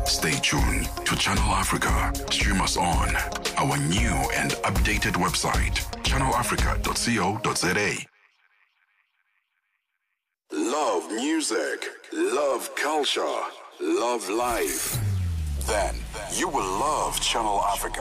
Stay tuned to Channel Africa. Stream us on our new and updated website, channelafrica.co.za. Love music, love culture, love life. Then you will love Channel Africa.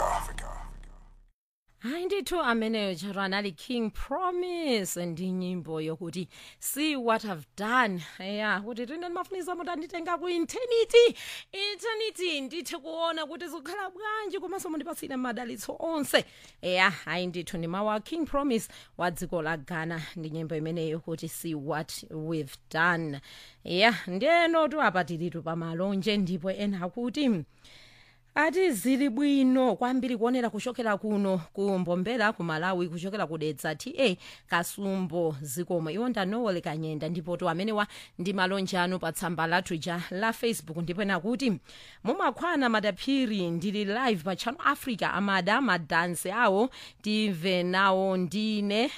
hayi ndithu ameneyo charo anali king promise ndi nyimbo yokuti see what i've done ya kuti tine ndimafunisa muti anditenga ku eternity eternity ndithe kuona kuti zikukhala bwanji komanso mundipasire madalitso onse ya hayi ndithu ndi mawu a king promise wa dziko la ghana ndi nyimbo imeneyo kuti see what we've done ya ndiyenotu apa tilitu pamalonje ndipo ena akuti ati zili bwino kwambiri kuonera kuchokera kuno ku mbombela ku malawi kuchokera kudedza ta kasumbo zikomo iwo ndanowole kanyenda ndipo to amenewa ndi malonje anu pa tsamba lathu ja la facebook ndipo ena kuti mumakhwana madaphiri ndili live pa channel africa amada madansi awo timve nawo ndine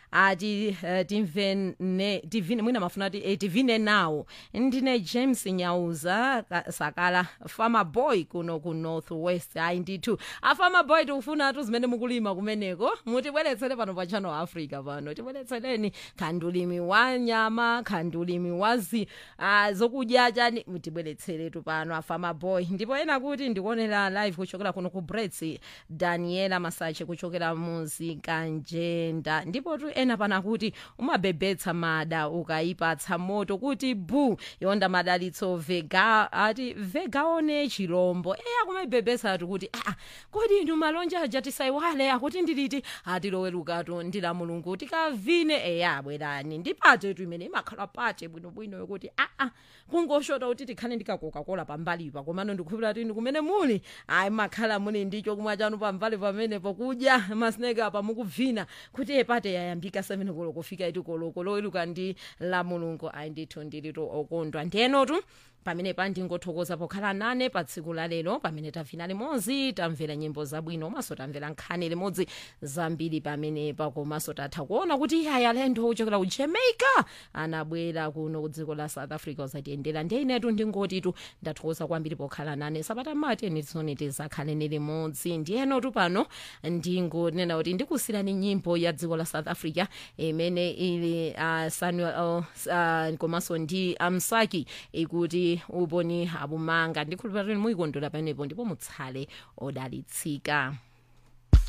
ati uh, timvene tivine mwina mafuna ati eh, tivine nawo ndine james nyauza ka- sakala farmer boy kuno ku north west ayi ndithu afarmer boy tikufuna atu zimene mukulima kumeneko mutibweretsere pano pa channel africa pano tibweretsereni khandulimi wa nyama khandulimi wa zi uh, zokudya chani mutibweretseretu pano afarmer boy ndipo ena kuti ndikuonera live kuchokera kuno ku brets daniela masache kuchokera muzikanjenda ndipo tu ena pana kuti umabebetsa mada ukayipatsa moto kuti bu yonda madalitso vega ati vegaone chirombo eya kumaibebetsa ati kuti aa kodi inu malonje aja tisaiwale akuti ndiliti atilowerukatu ndila mulungu tikavine eya bwerani ndipate tu imene imakhala pate bwinobwino yokuti aa kungoshota kuti tikhale ndikakokakola pambalipa komano ndikukhulupira kuti ndi kumene muli ayi makhala muli ndicho kumwa chanu pambali pamene pokudya masineke apa mukubvina kuti epate yayambika 7 koloko kufika iti koloko loweruka ndi la mulungu ayi ndithu ndilitu okondwa ndiyenotu pamene pa ndingothokoza pokhala nane pa tsiku la lero pamene tavina limodzi tamvera nyimbo zabwino komanso tamvera nkhani limodzi zambiri pamenepa komanso tatha kuona kuti iye ayalendo ochokera ku jamaica anabwera kuno ku dziko la south africa uzatiyendera ndiye inetu ndingotitu ndathokoza kwambiri pokhala nane sabata mati enitsoni tizakhaleni limodzi ndiyenotu pano ndingonena kuti ndikusirani nyimbo ya dziko la south africa imene ili uh, samuel uh, komanso ndi amsaki ikuti uponi abumanga ndikhulupirira kuti muyikondwera pamenepo ndipo mutsale odalitsika